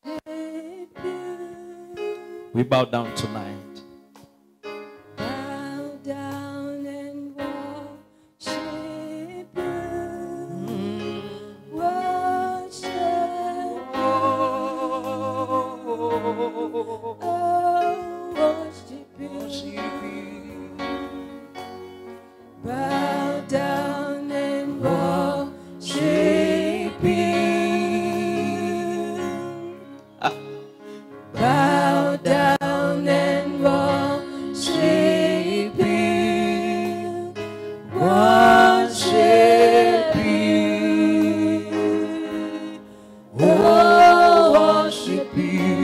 We bow down tonight. Bow down and worship you. Worship Oh, worship you. Bow down and worship you. Bow down and worship you. Worship you. Oh, worship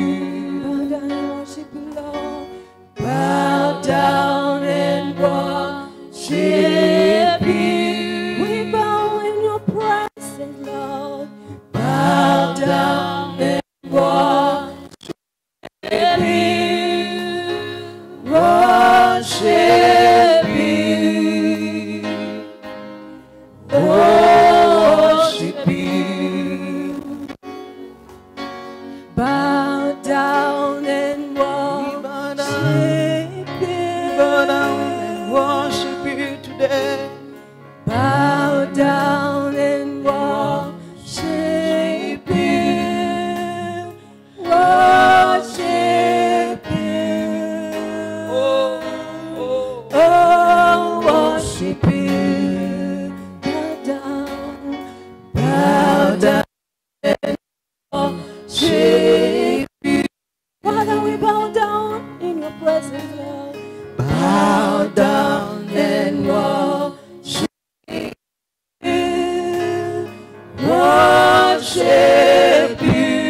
you. Bow down and worship you. Bow down and worship you. We bow in your presence, Lord. Bow down and worship you. Worship you. Worship you. Bow down and worship Bow down and worship you today. Bow down and worship you. Worship you. Oh, oh. Oh, worship you. Bow down. Bow down and worship you. Father, we bow down in your presence, Lord. Bow down and worship you. Worship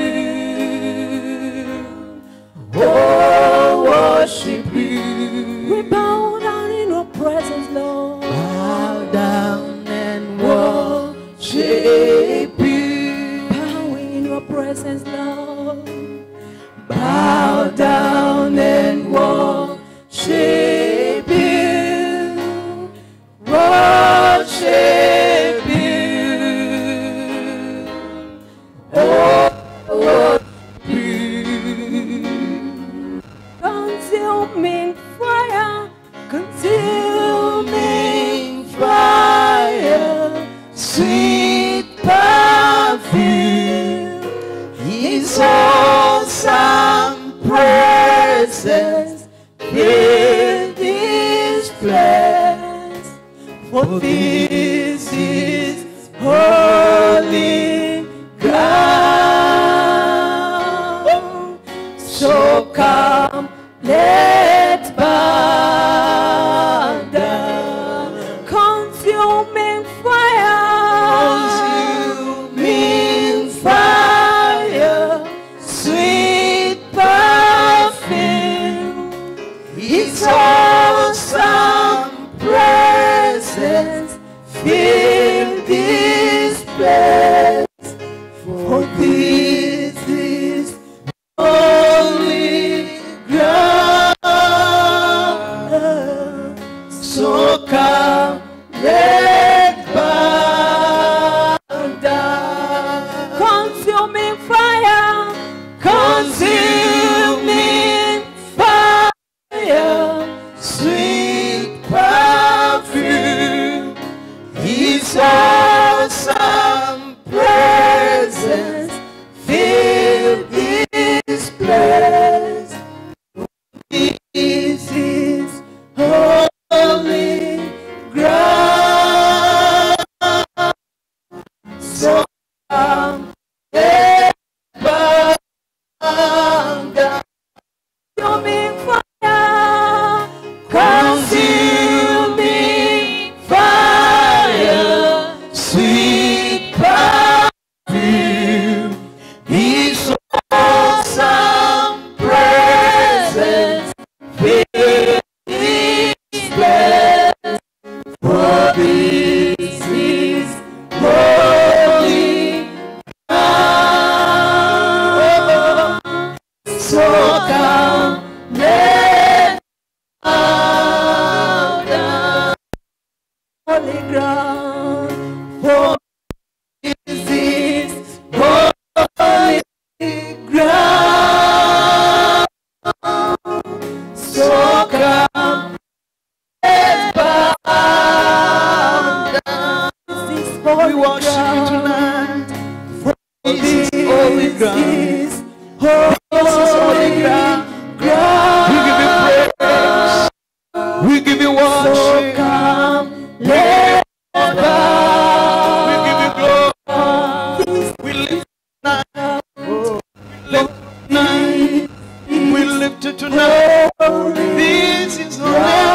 you. Oh, worship you. We bow down in your presence, Lord. Bow down and worship you. Bowing in your presence, Lord. Bow down and worship you. Worship you. Oh, worship you. Consuming fire, consuming fire, sweet perfume, His awesome presence fill this place. For this is holy ground. So come, let's bow down. Consuming fire, consuming fire, sweet perfume. His awesome presence fill this place. For this is holy ground. So come, let's bow down. Consuming fire, consuming fire, sweet perfume. His awesome presence fill this place. This is holy ground. So come, let's bow down. Consuming fire, consuming fire, sweet perfume. His awesome presence fill this place. For this is holy ground. So come, let's bow down. Holy ground. For this is holy ground. ground. So come, let's bow down. This is We holy worship you ground. tonight. This This is holy ground. is holy ground. We give you praise. We give you So worship. come, let's bow We give you glory. We lift tonight. Lift tonight. We lift it tonight. This is holy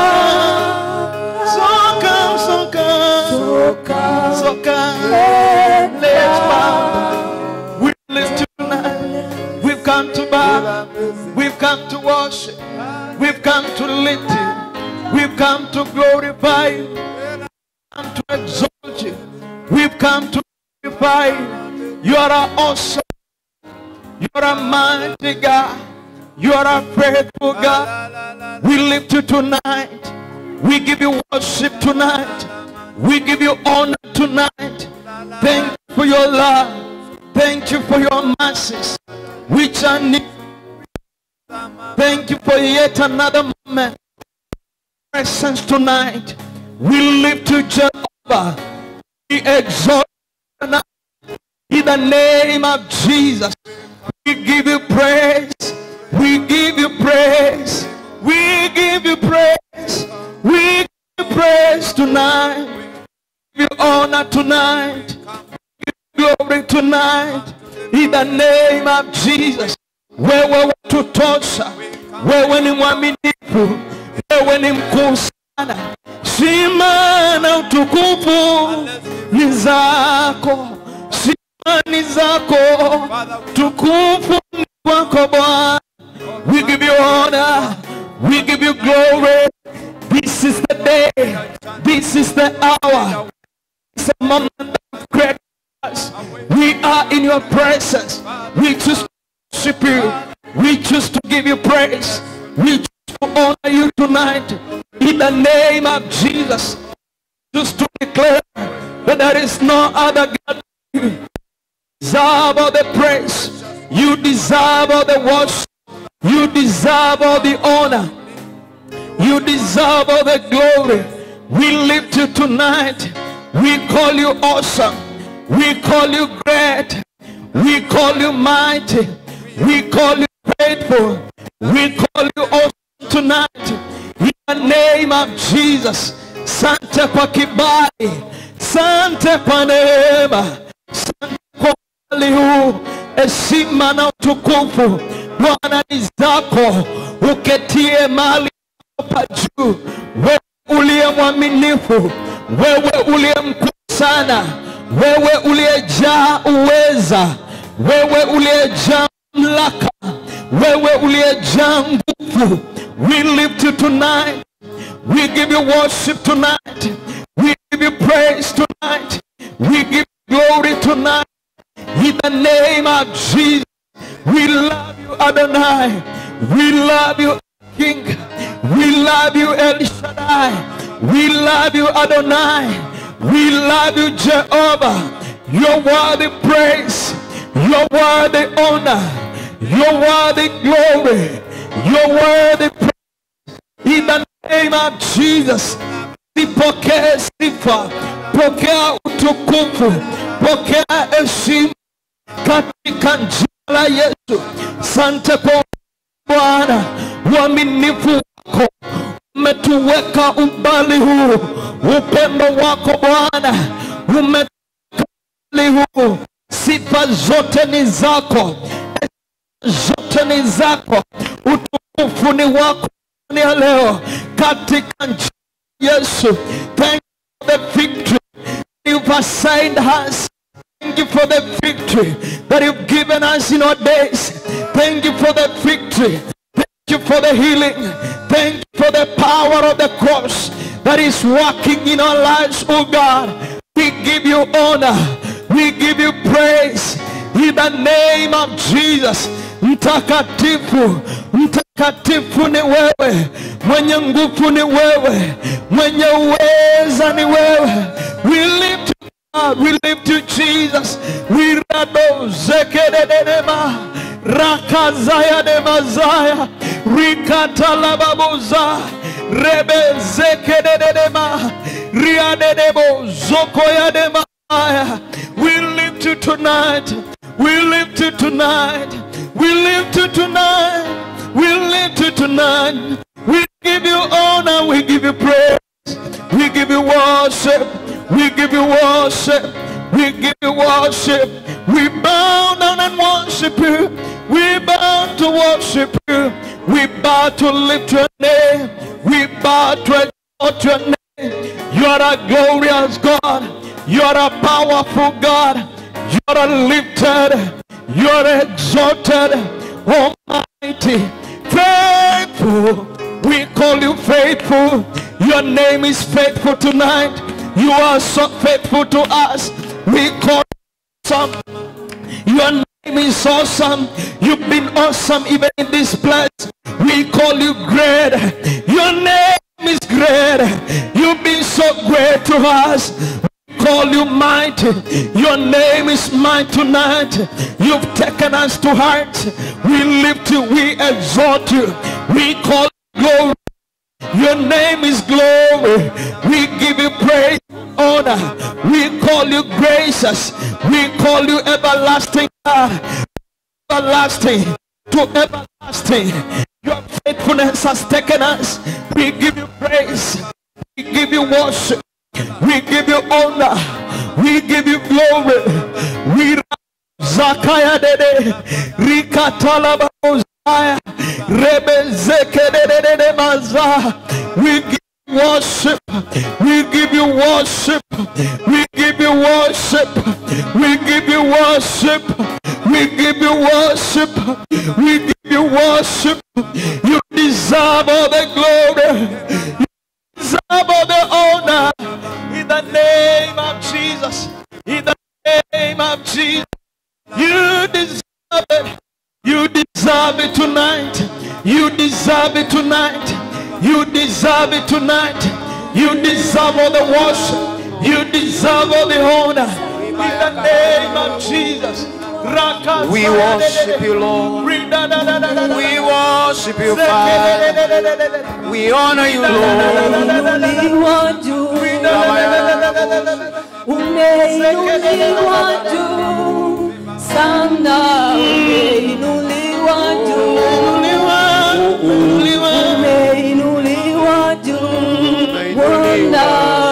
ground. So come, so come, So come, so come. let's Let's bow bow. We lift you tonight. We've come to bow. We've come to worship. We've come to lift you. We've come to glorify you. Come to exalt you. We've come to glorify you. You are our awesome. You are a mighty God. You are a faithful God. We lift you tonight. We give you worship tonight. We give you honor tonight. Thank you for your love. Thank you for your mercies, which are new. Thank you for yet another moment. Presence tonight. We lift you, Jehovah. We exalt you tonight. In the name of Jesus, we give you praise. We give you praise. We give you praise. We give you praise tonight. We give you honor tonight. We give you glory tonight. In the name of Jesus. Wewe watutosha. Wewe ni mwaminifu. Wewe ni mkuu sana. Shima na utukufu ni zako. Shima ni zako. Tukufu ni kwako Bwana. We give you honor. We give you glory. This is the day. This is the hour. It's a moment of greatness. We are in your presence. We choose to worship you. We choose to give you praise. We choose to honor you tonight. In the name of Jesus. Just to declare that there is no other God. You deserve all the praise. You deserve all the worship. You deserve all the honor. You deserve all the glory. We lift you tonight. We call you awesome. We call you great. We call you mighty. We call you faithful. We call you awesome tonight. In the name of Jesus. Sante kwa kibali. Sante kwa neema. Sante kwa ukali huu. Heshima na utukufu. Bwana ni zako. Uketie mali hapa juu. Wewe uliye mwaminifu, wewe uliye mkuu sana, wewe uliyejaa uweza, wewe uliyejaa mamlaka, wewe uliyejaa nguvu. We lift you tonight. We give you worship tonight. We give you praise tonight. We give you glory tonight. In the name of Jesus. We love you, Adonai. We love you, King. We love you, El Shaddai. We love you, Adonai. We love you, Jehovah. Your worthy praise. Your worthy honor. Your worthy glory. Your worthy praise. In the name of Jesus. Sipokee sifa. Pokea utukufu. Pokea heshima katika jina la Yesu. Sante kwa Bwana, uaminifu wako umetuweka umbali huu, upendo wako Bwana umetuweka umbali huu. Sifa zote ni zako, zote ni zako, utukufu ni wako ni ya leo katika jina la Yesu. Thank you for the victory you've assigned us. Thank you for the victory that you've given us in our days. Thank you for the victory. Thank you for the healing. Thank you for the power of the cross that is working in our lives, oh God. We give you honor. We give you praise in the name of Jesus. Mtakatifu, mtakatifu ni wewe, mwenye nguvu ni wewe, mwenye uweza ni wewe. We lift you God, we lift you, Jesus. We rado zekededema rakazaya de mazaya rikatalababoza rebe zekededema riadedebo zokoya de maya. We lift you tonight. We lift you tonight. We lift you tonight. We lift you tonight. We give you honor. We give you praise. We give you worship. We give you worship. We give you worship. We bow down and worship you. We bow to worship you. We bow to lift your name. We bow to exalt your name. You are a glorious God. You are a powerful God. You are lifted. You are exalted. Almighty. Faithful. We call you faithful. Your name is faithful tonight. You are so faithful to us. We call you awesome. Your name is awesome. You've been awesome even in this place. We call you great. Your name is great. You've been so great to us. We call you mighty. Your name is mighty tonight. You've taken us to heart. We lift you. We exalt you. We call you glory. Your name is glory. We give you praise, honor. We call you gracious. We call you everlasting God. Everlasting to everlasting. Your faithfulness has taken us. We give you praise. We give you worship. We give you honor. We give you glory. We Zakaya dede rikatala babuzaya rebezeke dede dede maza. We give you worship. We give you worship. We give you worship. We give you worship. We give you worship. We give you worship. You deserve all the glory. You deserve all the honor. In the name of Jesus. In the name of Jesus. You deserve it. You deserve it tonight. You deserve it tonight. You deserve it tonight. You deserve all the worship. You deserve all the honor. In the name of Jesus. We worship you, Lord. We worship you, Father. We honor you, Lord. Umeinuliwa juu, umeinuliwa juu sana, umeinuliwa juu, umeinuliwa juu, Bwana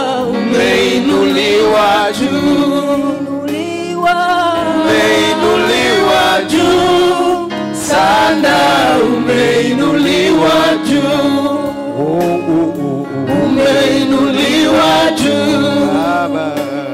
Umeinuliwa juu, umeinuliwa umeinuliwa juu sana, umeinuliwa juu, umeinuliwa juu, Baba,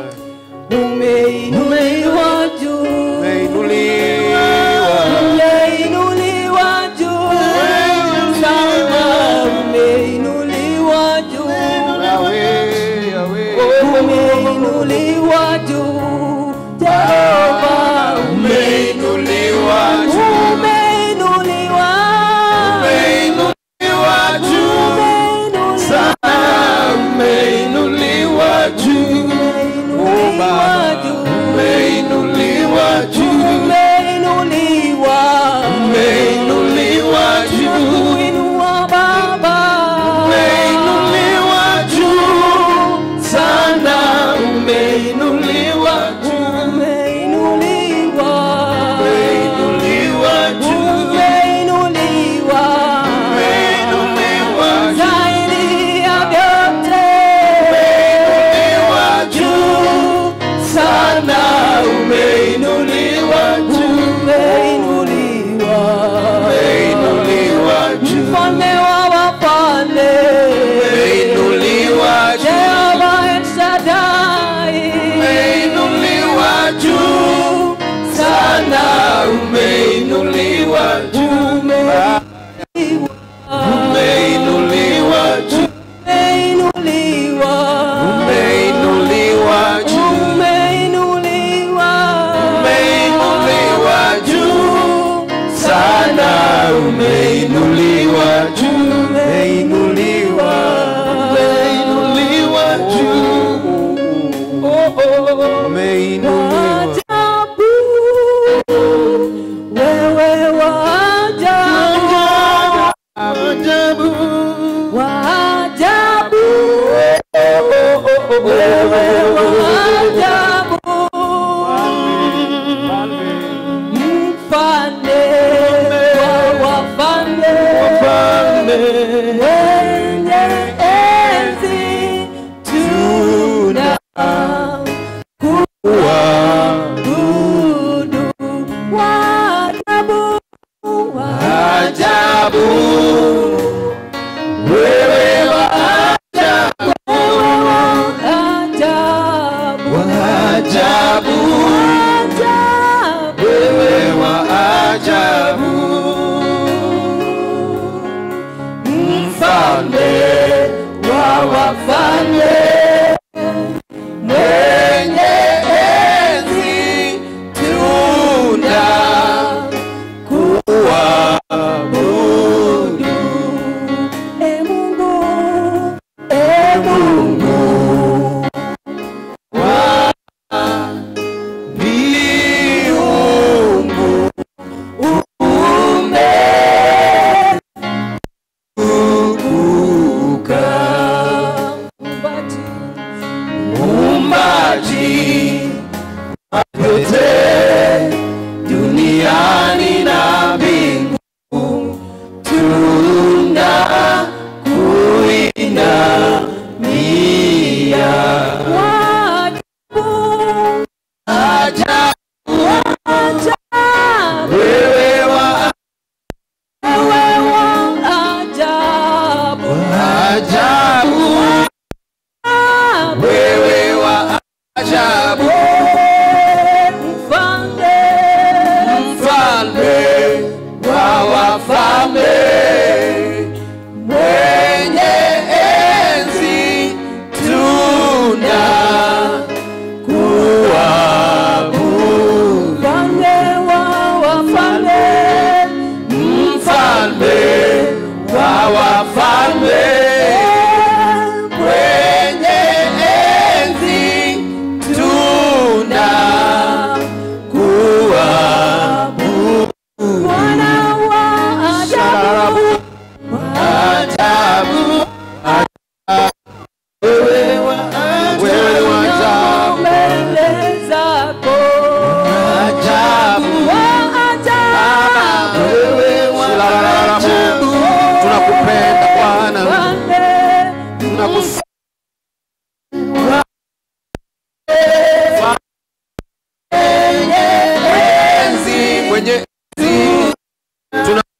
umeinuliwa juu, umeinuliwa umeinuliwa juu sana, umeinuliwa juu. Yahweh, Yahweh. umeinuliwa juu Jehova Umeinuliwa juu, umeinuliwa umeinuliwa juu sana, umeinuliwa juu, umeinuliwa juu umeinuliwa juu, umeinuliwa umeinuliwa juu, Inua Baba umeinuliwa juu sana, umeinuliwa juu, umeinuliwa umeinuliwa juu, umeinuliwa umeinuliwa juu. zaidi ya vyote Umeinuliwa juu sana umeinuliwa juu, umeinuliwa umeinuliwa juu, mfalme wa wafalme umeinuliwa juu, Jehova El Shaddai umeinuliwa juu sana, umeinuliwa juu, umeinuliwa juu, umeinuliwa umeinuliwa juu, umeinuliwa umeinuliwa juu sana, umeinuliwa juu, umeinuliwa, umeinuliwa juu. Oh, oh, oh.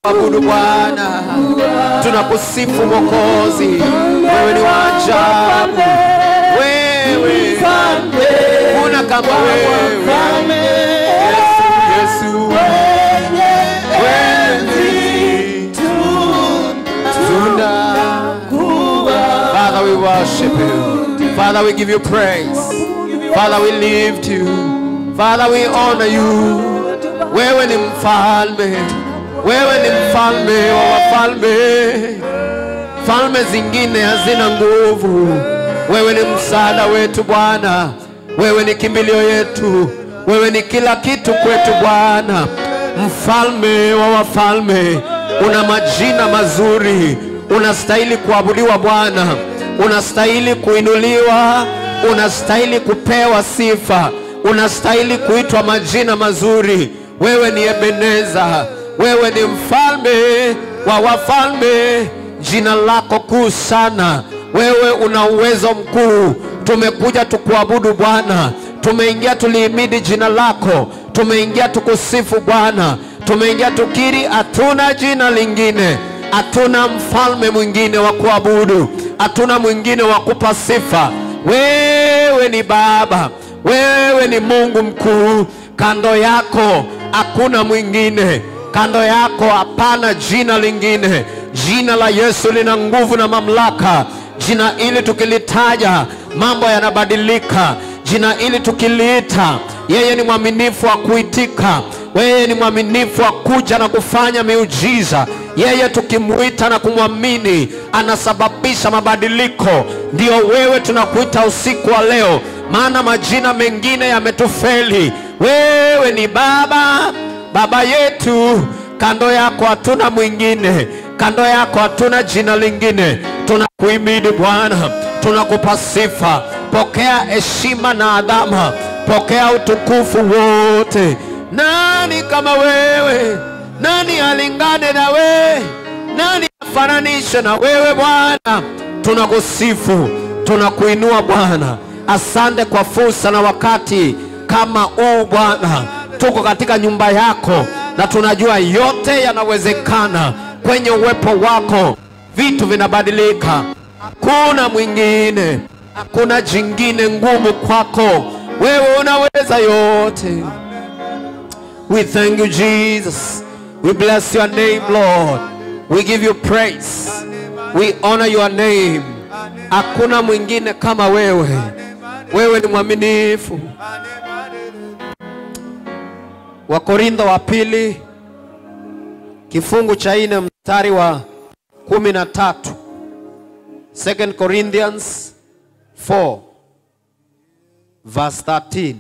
tunakuabudu Bwana, tunakusifu Mwokozi, wewe ni wa ajabu, wewe kuna kama wewe Yesu, Yesu wewe tuna Father, we worship you. Father, we give you praise. Father, we lift you. Father, we honor you. Wewe ni mfalme, wewe ni mfalme wa wafalme. Falme zingine hazina nguvu. Wewe ni msaada wetu Bwana, wewe ni kimbilio yetu, wewe ni kila kitu kwetu Bwana, mfalme wa wafalme. Una majina mazuri, unastahili kuabudiwa Bwana, unastahili kuinuliwa, unastahili kupewa sifa, unastahili kuitwa majina mazuri. Wewe ni Ebeneza, wewe ni mfalme wa wafalme, jina lako kuu sana. Wewe una uwezo mkuu. Tumekuja tukuabudu Bwana, tumeingia tulihimidi jina lako, tumeingia tukusifu Bwana, tumeingia tukiri, hatuna jina lingine, hatuna mfalme mwingine wa kuabudu, hatuna mwingine wa kupa sifa. Wewe ni Baba, wewe ni Mungu mkuu, kando yako hakuna mwingine, kando yako hapana jina lingine. Jina la Yesu lina nguvu na mamlaka. Jina hili tukilitaja mambo yanabadilika. Jina hili tukiliita, yeye ni mwaminifu wa kuitika, yeye ni mwaminifu wa kuja na kufanya miujiza. Yeye tukimwita na kumwamini anasababisha mabadiliko. Ndio wewe tunakuita usiku wa leo, maana majina mengine yametufeli. Wewe ni Baba, Baba yetu, kando yako hatuna mwingine, kando yako hatuna jina lingine. Tunakuhimidi Bwana, tunakupa sifa. Pokea heshima na adhama, pokea utukufu wote. Nani kama wewe? Nani alingane na wewe? Nani afananishe na wewe Bwana? Tunakusifu, tunakuinua Bwana. Asante kwa fursa na wakati kama huu Bwana, tuko katika nyumba yako na tunajua yote yanawezekana kwenye uwepo wako, vitu vinabadilika. Hakuna mwingine, hakuna jingine ngumu kwako. Wewe unaweza yote. We thank you, Jesus. We bless your name, Lord. We give you praise. We honor your name. Hakuna mwingine kama wewe. Wewe ni mwaminifu. Wakorintho wa pili kifungu cha nne mstari wa kumi na tatu. Second Corinthians 4 verse 13.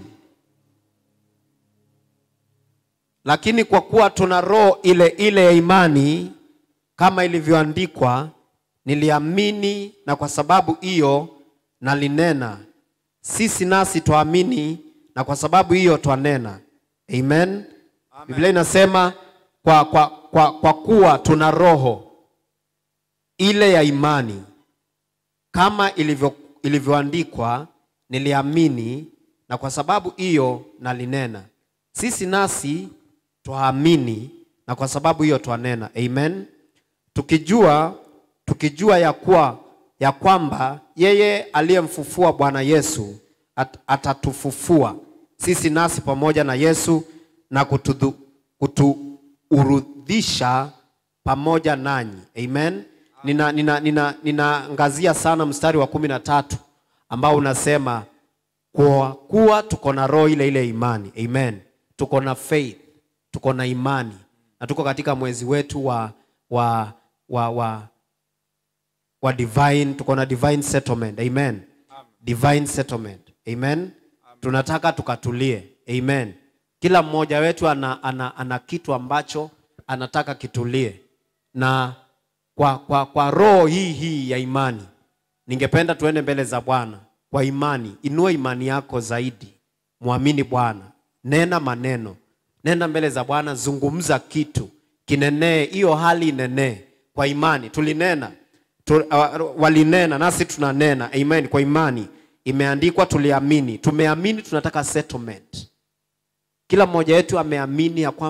Lakini kwa kuwa tuna roho ile ile ya imani, kama ilivyoandikwa, niliamini na kwa sababu hiyo nalinena. Sisi nasi twaamini na kwa sababu hiyo twanena. Amen. Biblia inasema kwa, kwa, kwa, kwa kuwa tuna roho ile ya imani kama ilivyo, ilivyoandikwa, niliamini na kwa sababu hiyo nalinena. Sisi nasi twaamini na kwa sababu hiyo twanena. Amen. Tukijua tukijua ya kuwa ya kwamba yeye aliyemfufua Bwana Yesu at, atatufufua sisi nasi pamoja na Yesu na kutudhu, kutuurudhisha pamoja nanyi. Amen. Nina, nina, nina, ninaangazia sana mstari wa kumi na tatu ambao unasema kwa kuwa tuko na roho ile ile imani. Amen. Tuko na faith, tuko na imani na tuko katika mwezi wetu wa, wa, wa, wa, wa divine, tuko na divine settlement. Amen. Divine settlement. Amen. Tunataka tukatulie. Amen. Kila mmoja wetu ana, ana, ana kitu ambacho anataka kitulie, na kwa, kwa, kwa roho hii hii ya imani, ningependa tuende mbele za Bwana kwa imani. Inua imani yako zaidi, mwamini Bwana, nena maneno, nenda mbele za Bwana, zungumza kitu kinenee, hiyo hali inenee kwa imani. Tulinena tu, uh, walinena nasi tunanena. Amen. Kwa imani imeandikwa, tuliamini, tumeamini, tunataka settlement. Kila mmoja wetu ameamini ya kwamba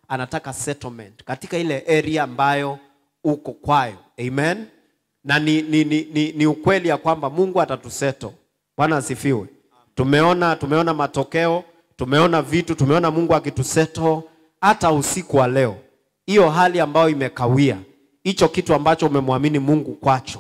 anataka settlement katika ile area ambayo uko kwayo amen na ni, ni, ni, ni, ni ukweli ya kwamba mungu atatuseto bwana asifiwe tumeona tumeona matokeo tumeona vitu tumeona mungu akituseto hata usiku wa leo hiyo hali ambayo imekawia hicho kitu ambacho umemwamini mungu kwacho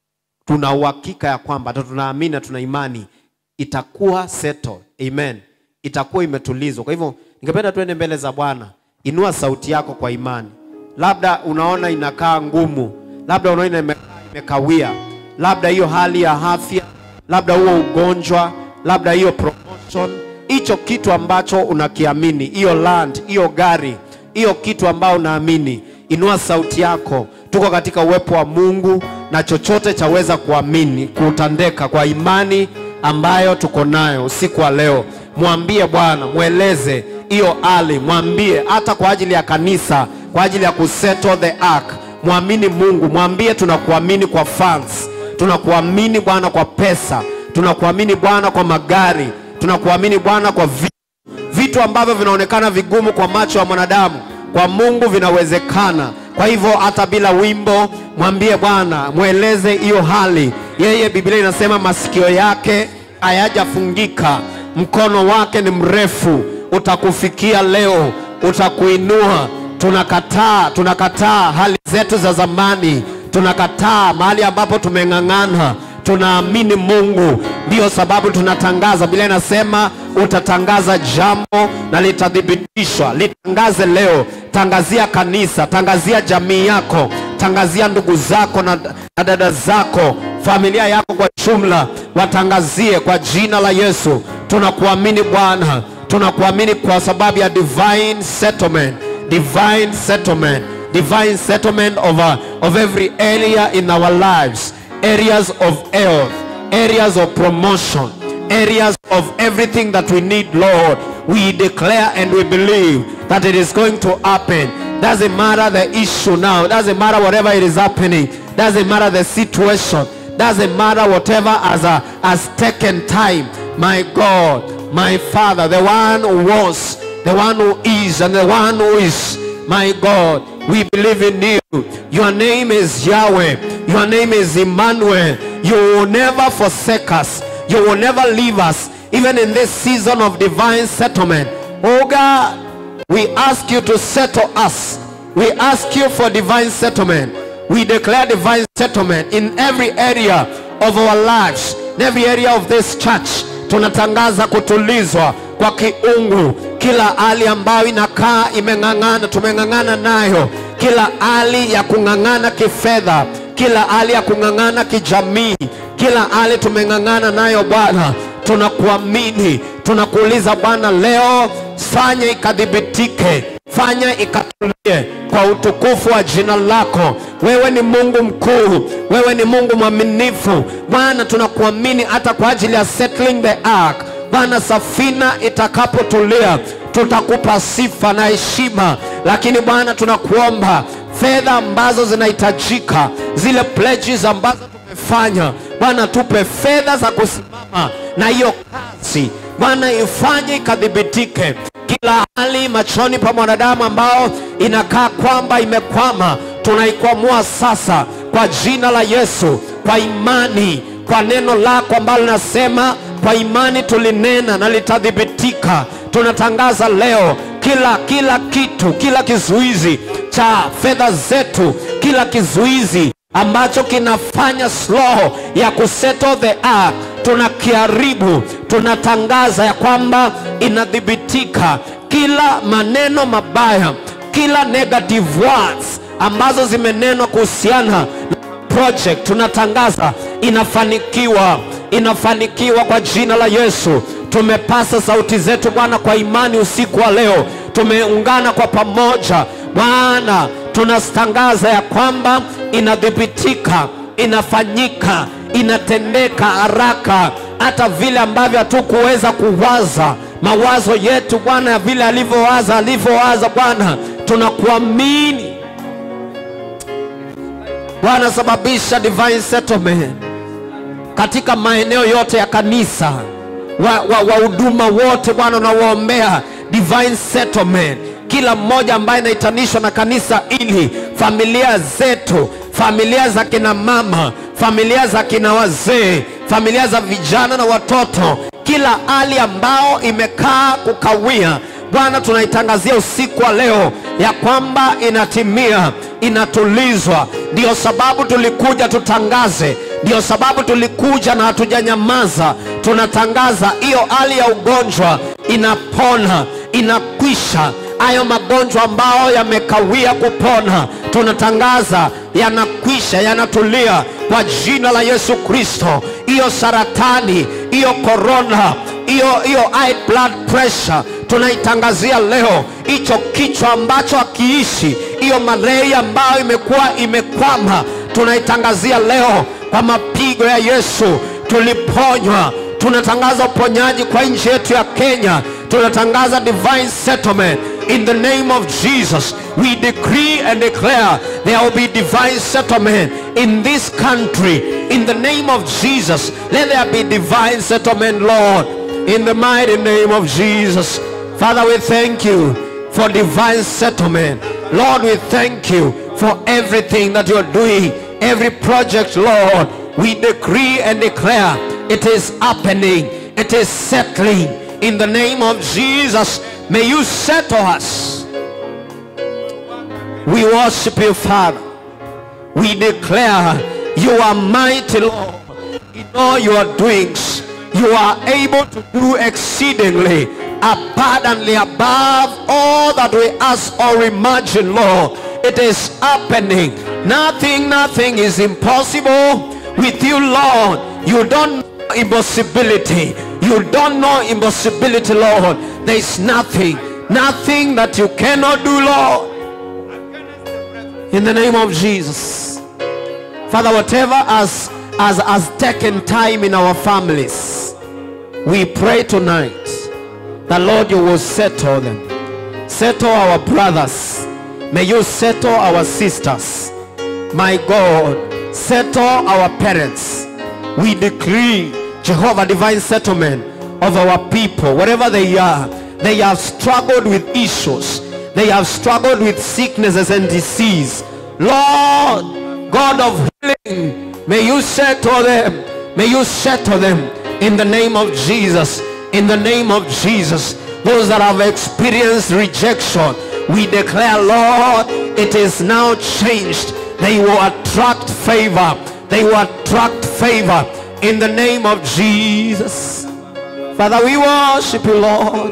tuna uhakika ya kwamba hata tunaamini na tuna imani itakuwa settled. Amen. Itakuwa imetulizwa. Kwa hivyo ningependa tuende mbele za Bwana. Inua sauti yako kwa imani. Labda unaona inakaa ngumu, labda unaona ime- imekawia, labda hiyo hali ya afya, labda huo ugonjwa, labda hiyo promotion, hicho kitu ambacho unakiamini, hiyo land, hiyo gari, hiyo kitu ambao unaamini, inua sauti yako. Tuko katika uwepo wa Mungu na chochote chaweza kuamini kutandeka kwa imani ambayo tuko nayo usiku wa leo. Mwambie Bwana, mweleze hiyo hali, mwambie hata kwa ajili ya kanisa, kwa ajili ya kusettle the ark. Mwamini Mungu, mwambie tunakuamini kwa funds, tunakuamini Bwana kwa pesa, tunakuamini Bwana kwa magari, tunakuamini Bwana kwa vi vitu ambavyo vinaonekana vigumu kwa macho ya mwanadamu kwa mungu vinawezekana kwa hivyo hata bila wimbo mwambie bwana mweleze hiyo hali yeye biblia inasema masikio yake hayajafungika mkono wake ni mrefu utakufikia leo utakuinua tunakataa tunakataa hali zetu za zamani tunakataa mahali ambapo tumeng'ang'ana tunaamini mungu ndiyo sababu tunatangaza biblia inasema utatangaza jambo na litathibitishwa litangaze leo tangazia kanisa tangazia jamii yako tangazia ndugu zako na, na dada zako familia yako kwa jumla watangazie kwa jina la yesu tunakuamini bwana tunakuamini kwa sababu ya divine settlement divine settlement divine settlement of, uh, of every area in our lives areas of health areas of promotion areas of everything that we need lord we declare and we believe that it is going to happen doesn't matter the issue now doesn't matter whatever it is happening doesn't matter the situation doesn't matter whatever has, uh, has taken time my god my father the one who was the one who is and the one who is my God, we believe in you. Your name is Yahweh. Your name is Emmanuel. You will never forsake us. You will never leave us, even in this season of divine settlement. Oh God, we ask you to settle us. We ask you for divine settlement. We declare divine settlement in every area of our lives, in every area of this church. Tunatangaza kutulizwa kwa kiungu kila hali ambayo inakaa imeng'ang'ana tumeng'ang'ana nayo kila hali ya kung'ang'ana kifedha kila hali ya kung'ang'ana kijamii kila hali tumeng'ang'ana nayo bwana tunakuamini tunakuuliza bwana leo fanya ikadhibitike fanya ikatulie kwa utukufu wa jina lako wewe ni mungu mkuu wewe ni mungu mwaminifu bwana tunakuamini hata kwa ajili ya settling the ark bwana safina itakapotulia tutakupa sifa na heshima lakini bwana tunakuomba fedha ambazo zinahitajika zile pledges ambazo tumefanya bwana tupe fedha za kusimama na hiyo kazi bwana ifanye ikadhibitike kila hali machoni pa mwanadamu ambao inakaa kwamba imekwama tunaikwamua sasa kwa jina la yesu kwa imani kwa neno lako ambalo linasema kwa imani tulinena na litadhibitika tunatangaza leo kila kila kitu kila kizuizi cha fedha zetu kila kizuizi ambacho kinafanya slow ya kusettle the earth tunakiharibu tunatangaza ya kwamba inadhibitika kila maneno mabaya kila negative words ambazo zimenenwa kuhusiana na project tunatangaza inafanikiwa inafanikiwa kwa jina la yesu tumepasa sauti zetu bwana kwa imani usiku wa leo tumeungana kwa pamoja bwana tunatangaza ya kwamba inadhibitika inafanyika inatendeka haraka hata vile ambavyo hatukuweza kuwaza mawazo yetu bwana ya vile alivyowaza alivyowaza bwana tunakuamini bwana sababisha divine settlement katika maeneo yote ya kanisa wahuduma wa, wa huduma wote bwana unawaombea divine settlement kila mmoja ambaye anaitanishwa na kanisa ili familia zetu familia za kina mama familia za kina wazee familia za vijana na watoto kila hali ambao imekaa kukawia bwana tunaitangazia usiku wa leo ya kwamba inatimia inatulizwa ndiyo sababu tulikuja tutangaze ndiyo sababu tulikuja na hatujanyamaza tunatangaza hiyo hali ya ugonjwa inapona inakwisha hayo magonjwa ambayo yamekawia kupona tunatangaza yanakwisha yanatulia kwa jina la yesu kristo hiyo saratani hiyo korona hiyo hiyo high blood pressure tunaitangazia leo hicho kichwa ambacho hakiishi hiyo malaria ambayo imekuwa imekwama tunaitangazia leo kwa mapigo ya yesu tuliponywa tunatangaza uponyaji kwa nchi yetu ya kenya tunatangaza divine settlement in the name of jesus we decree and declare there will be divine settlement in this country in the name of jesus let there be divine settlement lord in the mighty name of jesus father we thank you for divine settlement lord we thank you for everything that you're doing every project lord we decree and declare it is happening it is settling in the name of jesus may you settle us we worship you father we declare you are mighty lord in all your doings you are able to do exceedingly abundantly above all that we ask or imagine lord it is happening nothing nothing is impossible with you lord you don't know impossibility you don't know impossibility lord there is nothing nothing that you cannot do lord in the name of jesus father whatever has has, has taken time in our families we pray tonight that lord you will settle them settle our brothers may you settle our sisters my god settle our parents we decree jehovah divine settlement of our people wherever they are they have struggled with issues they have struggled with sicknesses and disease lord god of healing may you settle them may you settle them in the name of jesus in the name of jesus those that have experienced rejection we declare lord it is now changed they will attract favor they will attract favor in the name of jesus father we worship you lord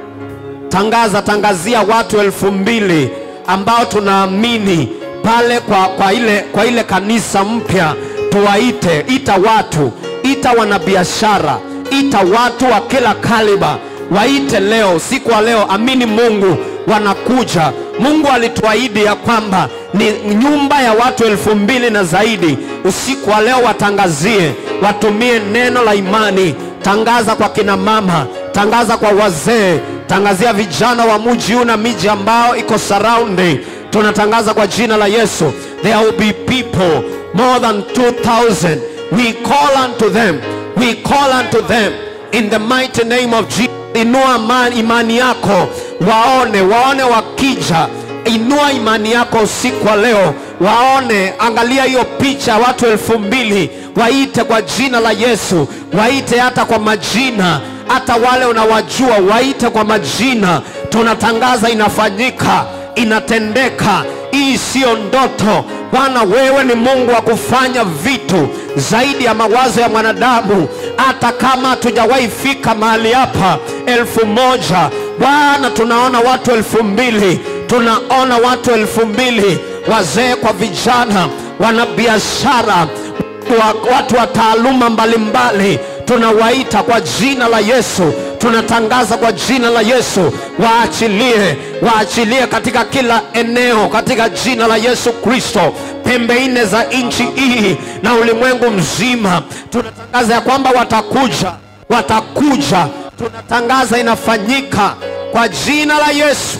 tangaza tangazia watu elfu mbili ambao tunaamini pale kwa, kwa, ile, kwa ile kanisa mpya tuwaite ita watu ita wanabiashara ita watu wa kila kaliba waite leo siku wa leo amini mungu wanakuja mungu alituahidi ya kwamba ni nyumba ya watu elfu mbili na zaidi usiku wa leo watangazie watumie neno la imani tangaza kwa kina mama tangaza kwa wazee tangazia vijana wa muji huu na miji ambao iko surrounding tunatangaza kwa jina la yesu there will be people more than 2000 we call unto them we call unto them in the mighty name of jesus inua imani, imani yako waone waone wakija inua imani yako usiku wa leo waone angalia hiyo picha watu elfu mbili waite kwa jina la yesu waite hata kwa majina hata wale unawajua waite kwa majina tunatangaza inafanyika inatendeka hii siyo ndoto bwana wewe ni mungu wa kufanya vitu zaidi ya mawazo ya mwanadamu hata kama hatujawahi fika mahali hapa elfu moja bwana tunaona watu elfu mbili tunaona watu elfu mbili wazee kwa vijana wanabiashara wa, watu wa taaluma mbalimbali tunawaita kwa jina la yesu tunatangaza kwa jina la yesu waachilie waachilie katika kila eneo katika jina la yesu kristo pembe nne za nchi hii na ulimwengu mzima tunatangaza ya kwamba watakuja watakuja tunatangaza inafanyika kwa jina la yesu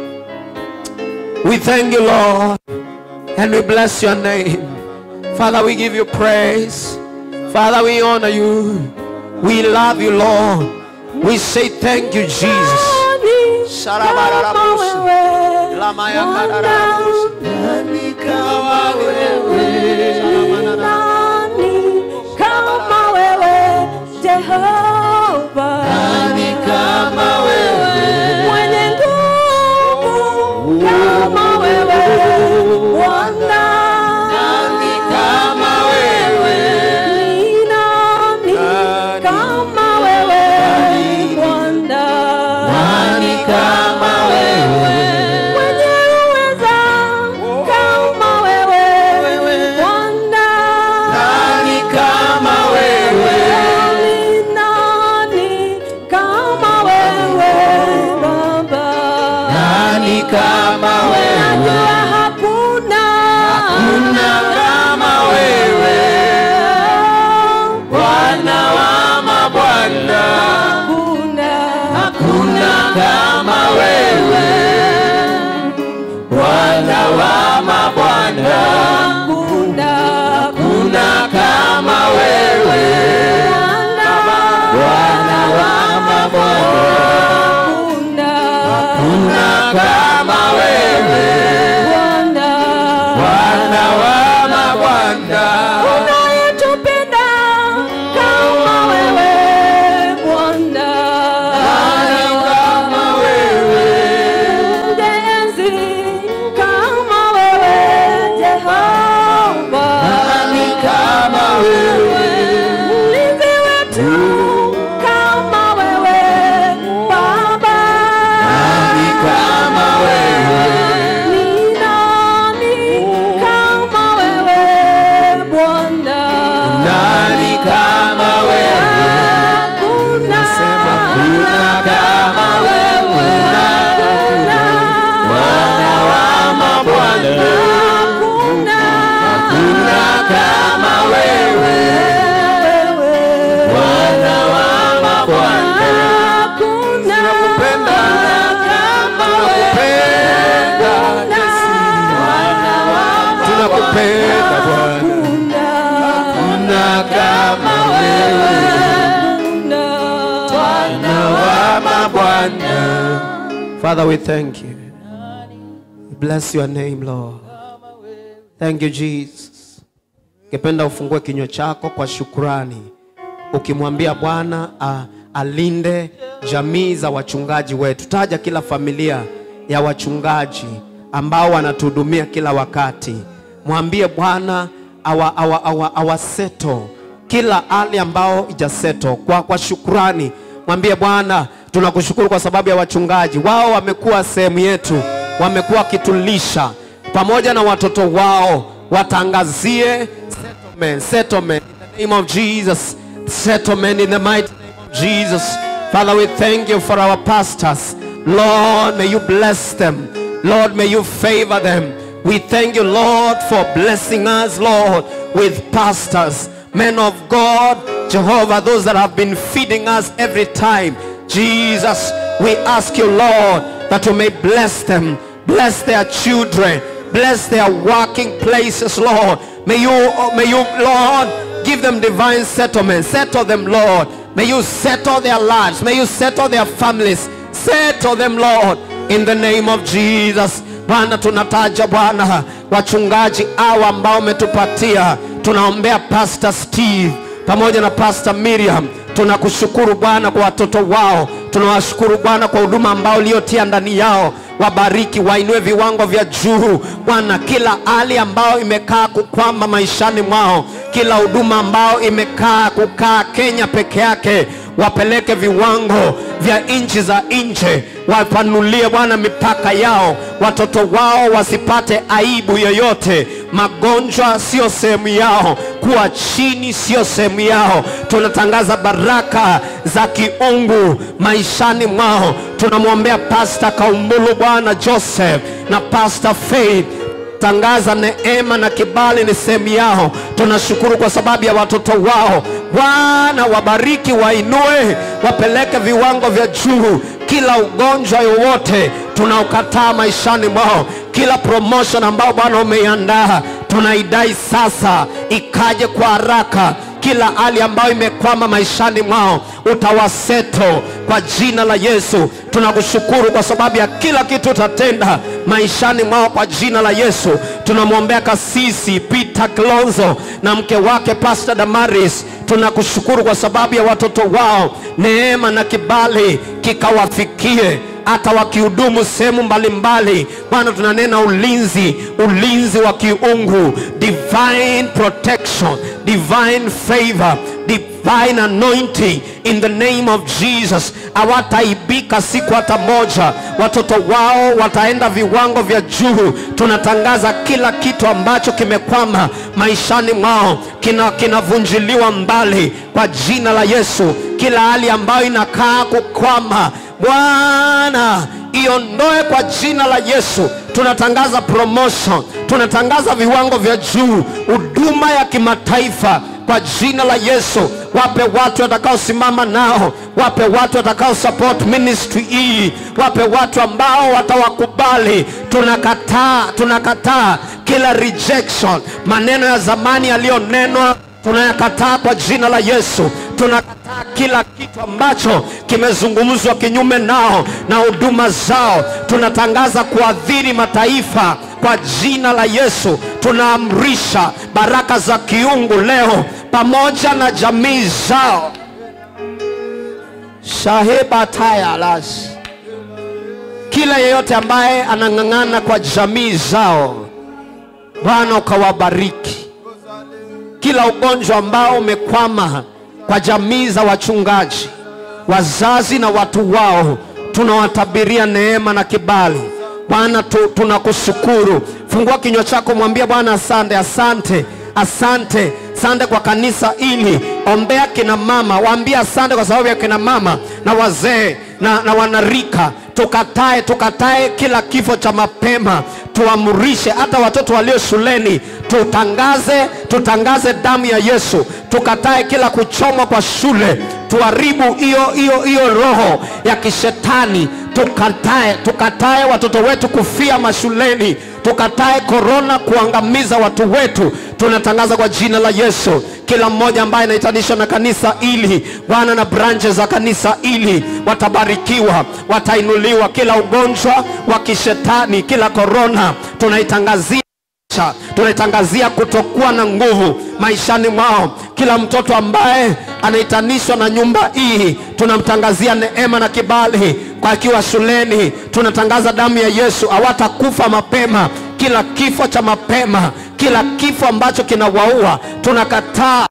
we thank you lord and we bless your name father we give you praise father we honor you we love you lord we say thank you jesus Sharabararabusi. kama wewe Lamayakararabusi. Nani kama wewe? Nani kama wewe Jehova? Nani kama wewe? Mwenye nguvu kama wewe Bwana? Nani kama wewe? Ni nani kama wewe Bwana? Nani kama wewe? Mwenye uweza kama wewe Bwana? Nani kama wewe? Ni nani kama wewe Baba? Nani kama Najua hakuna Hakuna kama wewe. Bwana wa mabwana. Hakuna Hakuna kama wewe. Bwana wa mabwana. hakuna Hakuna kama wewe. Bwana wa mabwana. hakuna Hakuna kama wewe. Bwana Bwana wa mabwana. unayetupenda kama wewe Bwana Kama wewe. Mjenzi kama wewe Jehova Nani kama wewe? Mlinzi wetu kama wewe Baba Nani kama wewe? Ni nani kama wewe Bwana Nani kama wewe? Hakuna Hakuna kama wewe. Bwana wa mabwana. Hakuna kama wewe. Bwana wa mabwana. Tunakupenda. Tunakupenda. Tunakupenda Bwana. Hakuna kama wewe. Bwana wa mabwana. Father, we thank you. We bless your name, Lord. Thank you, Jesus. Ningependa ufungue kinywa chako kwa shukrani, ukimwambia Bwana a- alinde jamii za wachungaji wetu. Taja kila familia ya wachungaji ambao wanatuhudumia kila wakati. Mwambie Bwana awa, awa, awa, awaseto kila hali ambao ijaseto kwa, kwa shukrani. Mwambie Bwana, tunakushukuru kwa sababu ya wachungaji wao, wamekuwa sehemu yetu, wamekuwa wakitulisha pamoja na watoto wao, watangazie settlement, settlement in the name of Jesus, settlement in the mighty name of Jesus. Father, we thank you for our pastors. Lord, may you bless them. Lord, may you favor them. We thank you, Lord, for blessing us, Lord, with pastors, men of God, Jehovah, those that have been feeding us every time. Jesus, we ask you, Lord, that you may bless them, bless their children, bless their working places, Lord. May you, oh, may you, Lord, give them divine settlement. Settle them, Lord. May you settle their lives. May you settle their families. Settle them, Lord, in the name of Jesus. Bwana, tunataja Bwana wachungaji hawa ambao umetupatia. Tunaombea Pastor Steve pamoja na Pastor Miriam. Tunakushukuru Bwana kwa watoto wao. Tunawashukuru Bwana kwa huduma ambao uliotia ndani yao. Wabariki, wainue viwango vya juu Bwana, kila hali ambayo imekaa kukwama maishani mwao, kila huduma ambao imekaa kukaa Kenya peke yake, wapeleke viwango vya nchi za nje, wapanulie Bwana mipaka yao, watoto wao wasipate aibu yoyote. Magonjwa sio sehemu yao, kuwa chini sio sehemu yao. Tunatangaza baraka za kiungu maishani mwao. Tunamwombea Pasta Kaumbulu Bwana Joseph na Pasta Faith tangaza neema na kibali ni sehemu yao. Tunashukuru kwa sababu ya watoto wao. Bwana wabariki, wainue, wapeleke viwango vya juu. Kila ugonjwa yowote tunaukataa maishani mwao. Kila promotion ambao Bwana umeiandaa tunaidai sasa, ikaje kwa haraka kila hali ambayo imekwama maishani mwao utawaseto kwa jina la yesu tunakushukuru kwa sababu ya kila kitu utatenda maishani mwao kwa jina la yesu tunamwombea kasisi peter klonzo na mke wake pastor damaris tunakushukuru kwa sababu ya watoto wao neema na kibali kikawafikie hata wakihudumu sehemu mbalimbali bwana tunanena ulinzi ulinzi wa kiungu divine protection divine favor divine anointing in the name of jesus hawataibika siku hata moja watoto wao wataenda viwango vya juu tunatangaza kila kitu ambacho kimekwama maishani mwao kina- kinavunjiliwa mbali kwa jina la yesu kila hali ambayo inakaa kukwama bwana iondoe kwa jina la yesu tunatangaza promotion tunatangaza viwango vya juu huduma ya kimataifa kwa jina la yesu wape watu watakaosimama nao wape watu watakao support ministry hii wape watu ambao watawakubali tunakataa tunakataa kila rejection maneno ya zamani yaliyonenwa tunayakataa kwa jina la yesu tunakataa kila kitu ambacho kimezungumzwa kinyume nao na huduma zao tunatangaza kuadhiri mataifa kwa jina la yesu tunaamrisha baraka za kiungu leo pamoja na jamii zao shahebatayalas kila yeyote ambaye anang'ang'ana kwa jamii zao bwana ukawabariki kila ugonjwa ambao umekwama kwa jamii za wachungaji wazazi na watu wao tunawatabiria neema na kibali bwana tu, tunakushukuru fungua kinywa chako mwambie bwana asante asante asante asante kwa kanisa hili ombea kina mama waambie asante kwa sababu ya kina mama na wazee na, na wanarika tukatae tukatae kila kifo cha mapema tuamrishe hata watoto walio shuleni tutangaze tutangaze damu ya yesu tukatae kila kuchomwa kwa shule tuharibu hiyo hiyo hiyo roho ya kishetani tukatae tukatae watoto wetu kufia mashuleni tukatae korona kuangamiza watu wetu tunatangaza kwa jina la yesu kila mmoja ambaye anahitanishwa na kanisa hili bwana na branches za kanisa hili watabarikiwa watainuliwa kila ugonjwa wa kishetani kila korona tunaitangazia Cha, tunaitangazia kutokuwa na nguvu maishani mwao kila mtoto ambaye anaitanishwa na nyumba hii tunamtangazia neema na kibali kwa akiwa shuleni tunatangaza damu ya yesu hawatakufa mapema kila kifo cha mapema kila kifo ambacho kinawaua tunakataa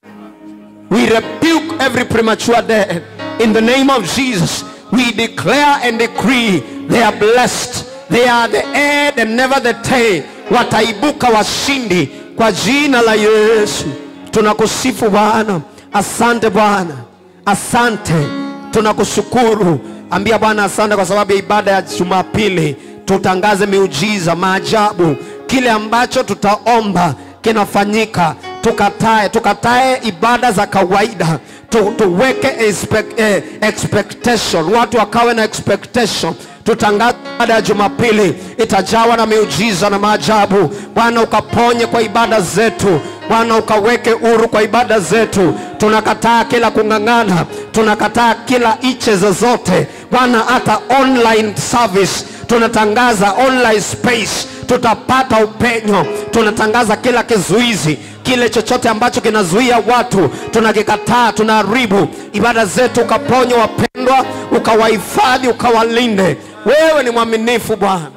We rebuke every premature death. In the name of Jesus, we declare and decree they are blessed. They are the head and never the tail. Wataibuka washindi kwa jina la Yesu. Tunakusifu Bwana. Asante Bwana. Asante. Tunakushukuru. Ambia Bwana asante kwa sababu ya ibada ya Jumapili. Tutangaze miujiza, maajabu, kile ambacho tutaomba kinafanyika tukatae tukatae ibada za kawaida tu, tuweke expect, eh, expectation watu wakawe na expectation tutangaze ibada ya jumapili itajawa na miujiza na maajabu bwana ukaponye kwa ibada zetu bwana ukaweke huru kwa ibada zetu tunakataa kila kung'ang'ana tunakataa kila iche zozote bwana hata online service tunatangaza online space tutapata upenyo tunatangaza kila kizuizi kile chochote ambacho kinazuia watu tunakikataa tunaharibu ibada zetu ukaponya wapendwa ukawahifadhi ukawalinde wewe ni mwaminifu bwana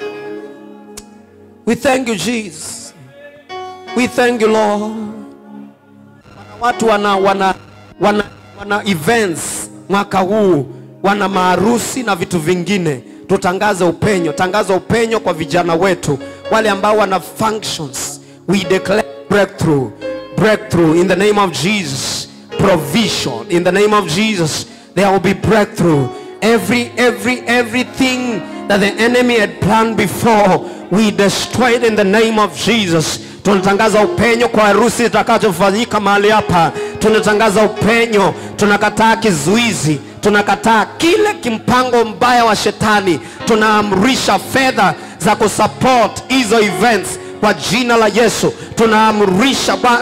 we thank you jesus we thank you lord watu wana wana wana, wana events mwaka huu wana maharusi na vitu vingine tutangaze upenyo tangaza upenyo kwa vijana wetu wale ambao wana functions we declare breakthrough breakthrough in the name of jesus provision in the name of jesus there will be breakthrough every every everything that the enemy had planned before we destroy it in the name of jesus tunatangaza upenyo kwa harusi itakachofanyika mahali hapa tunatangaza upenyo tunakataa kizuizi tunakataa kile kimpango mbaya wa shetani tunaamrisha fedha za kusupport hizo events kwa jina la yesu tunaamrisha bwana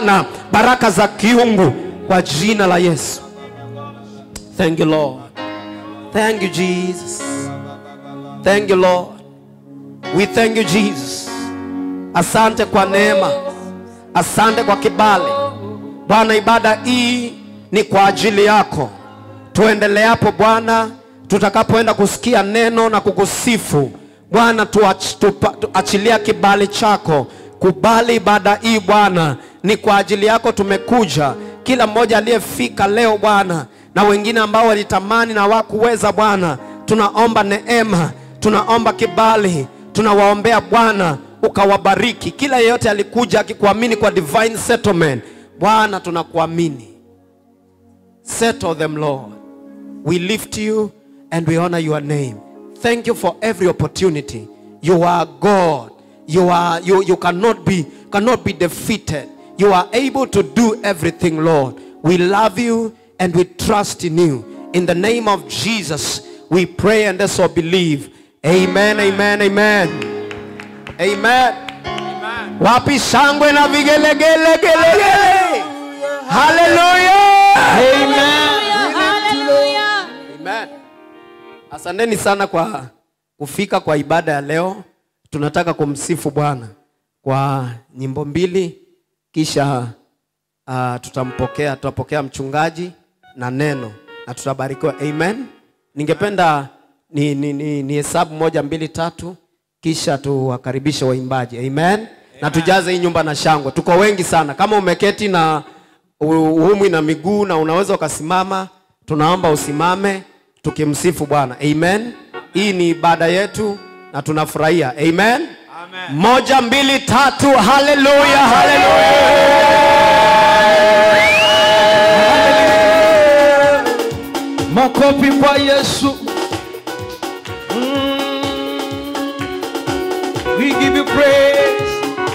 baraka za kiungu kwa jina la Yesu. Thank you Lord. Thank you Jesus. Thank you Lord. We thank you Jesus. Asante kwa neema. Asante kwa kibali. Bwana, ibada hii ni kwa ajili yako. Tuendeleapo Bwana, tutakapoenda kusikia neno na kukusifu Bwana, tuach- tupa- tuachilia kibali chako. Kubali ibada hii Bwana, ni kwa ajili yako tumekuja. Kila mmoja aliyefika leo Bwana, na wengine ambao walitamani na hawakuweza Bwana, tunaomba neema, tunaomba kibali, tunawaombea Bwana ukawabariki. Kila yeyote alikuja akikuamini kwa divine settlement, Bwana tunakuamini. Settle them, Lord. We lift you and we honor your name. Thank you for every opportunity. You are God. You are you you cannot be cannot be defeated. You are able to do everything, Lord. We love you and we trust in you. In the name of Jesus, we pray and so believe. Amen, amen, amen. Amen. Wapi shangwe na vigelegele gelegele. Hallelujah. Hallelujah. Amen. Asanteni sana kwa kufika kwa ibada ya leo. Tunataka kumsifu Bwana kwa nyimbo mbili, kisha uh, tutampokea tutapokea mchungaji na neno na tutabarikiwa. Amen. Ningependa ni, ni, ni, ni hesabu moja mbili tatu, kisha tuwakaribishe waimbaji. Amen. Na tujaze hii nyumba na shangwe. Tuko wengi sana. Kama umeketi na uumwi na miguu na unaweza ukasimama, tunaomba usimame tukimsifu Bwana. Amen. Hii ni ibada yetu na tunafurahia. Amen. Amen. Moja, mbili, tatu. Haleluya, haleluya. makofi kwa yesu Mm. we give you praise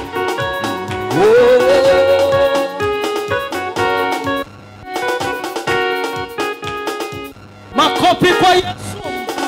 oh. makofi kwa yesu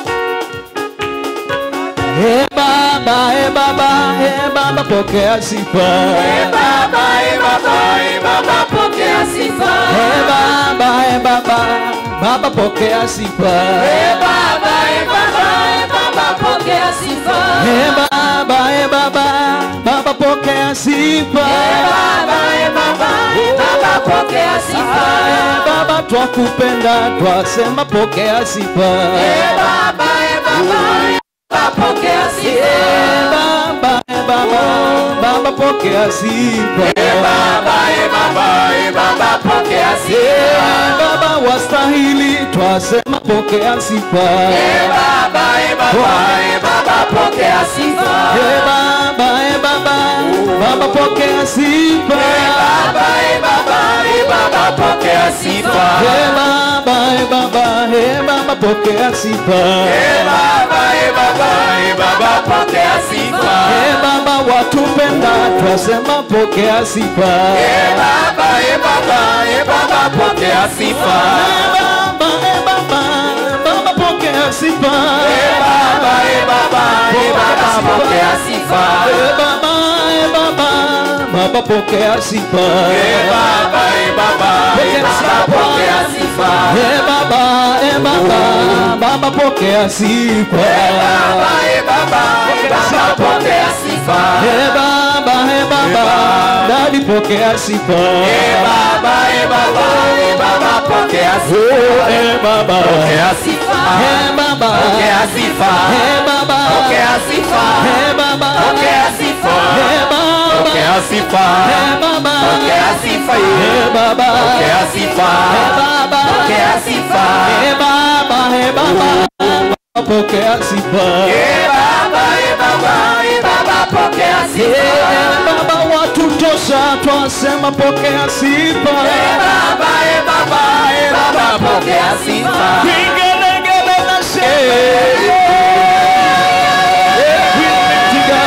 Hey baba, hey baba, hey baba, pokea sifa. Hey Baba, eh, baba, eh, baba, pokea sifa. Hey baba, hey baba, baba pokea sifa. Eh, baba, eh, baba, eh, baba, pokea sifa. Hey baba, hey baba, baba pokea sifa. Baba, eh, baba, eh, baba, pokea sifa. Hey baba twakupenda, twasema pokea sifa. Eh, baba, eh, baba, eh, baba, pokea sifa. Hey baba, hey baba, baba pokea sifa. Eh, baba, eh, baba, eh, baba, pokea sifa. Hey baba wastahili, twasema pokea sifa. Eh, baba, eh, baba, eh, baba, pokea sifa. Hey baba, hey baba, baba pokea sifa. Baba, eh, baba, eh, baba, pokea sifa. Hey baba, hey baba, hey baba pokea sifa. Eh, baba, eh, baba, eh, baba, pokea sifa. Hey baba watupenda, twasema pokea sifa. Eh, baba, eh, baba, eh, baba, pokea sifa. Hey baba, hey baba, baba pokea sifa. Eh, baba, eh, baba, eh, baba, pokea sifa. Hey baba, hey baba, baba pokea sifa. Eh, baba, eh, baba, eh, baba, pokea sifa. Hey baba, hey baba, baba pokea sifa. Baba, eh, baba, eh, baba, pokea sifa. Hey baba, hey baba, dadi pokea sifa. Eh, baba, eh, baba, eh, baba, pokea sifa. Oh, hey baba, Pokea sifa. hey baba, Pokea sifa. hey baba, Pokea sifa. hey baba, Pokea sifa. hey baba, Pokea sifa. hey baba, Pokea sifa. hey baba, Pokea sifa. hey baba, Pokea sifa. hey baba, hey baba, pokea sifa. Eh, baba, eh, baba, eh, baba, pokea sifa. Hey baba, watu tosha, twasema pokea sifa. Eh, baba, eh, baba, eh, baba, pokea sifa. Vigelegele na sherehe. Wimetiga.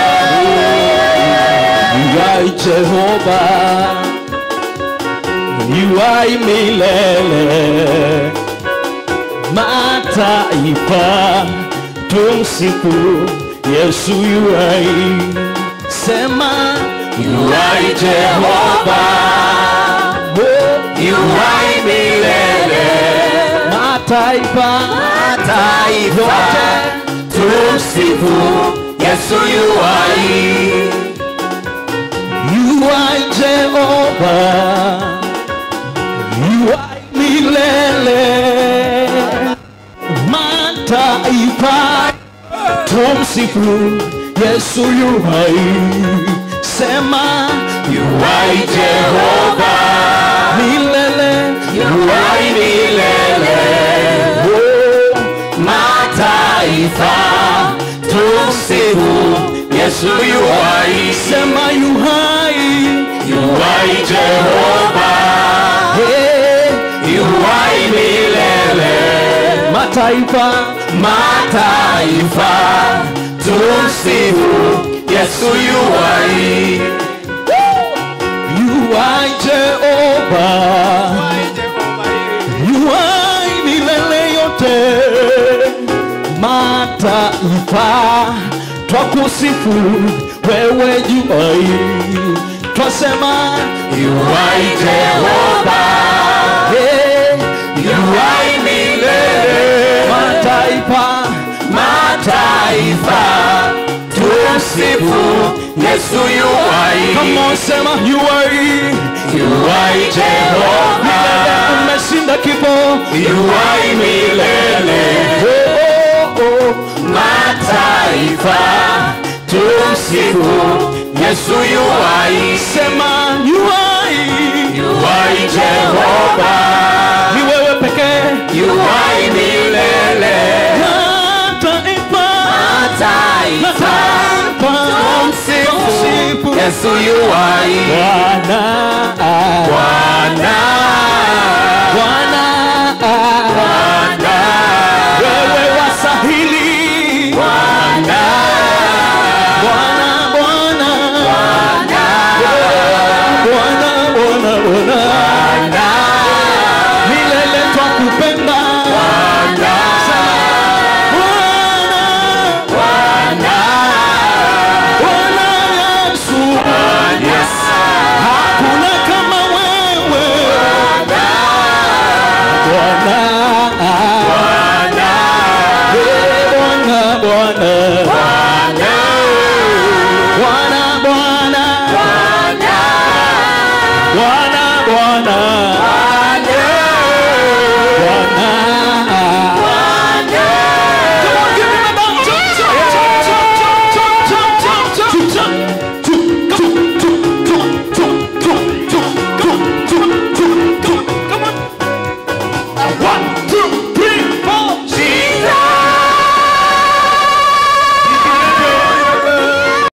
Yuai Jehova, yuai milele, mataifa tumsifu Yesu yuai, sema yuai Jehova, mataifa mataifa yote tumsifu Yesu yuwai yuai Jehova yuai milele mataifa tumsifu Yesu yuai sema yuwai Jehova milele yuwai milele oh, mataifa tumsifu Yesu yuwai sema yuhai yuwai Jehova hey, yuwai milele mataifa mataifa tumsifu Yesu yuwai yuai Jehova yuai milele yote mataifa twakusifu wewe juai twasema yuwai Jehova hey, yuwai milele mataifa mataifa tumsifu Yesu yuwai kama sema yuai yuwai Jehova umeshinda kifo yuwai milele oh, oh, oh. mataifa tumsifu Yesu yuwai sema yuai yuwai Jehova ni wewe pekee yuwai milele mataifa mataifa tumsifu Yesu yuwai Bwana Bwana Bwana Bwana wewe wasahili Bwana Bwana Bwana Bwana Bwana Bwana milele twakupenda Bwana Bwana Yesu Yes hakuna kama wewe Bwana Bwana Eh, Bwana Bwana Bwana Bwana Bwana Bwana Bwana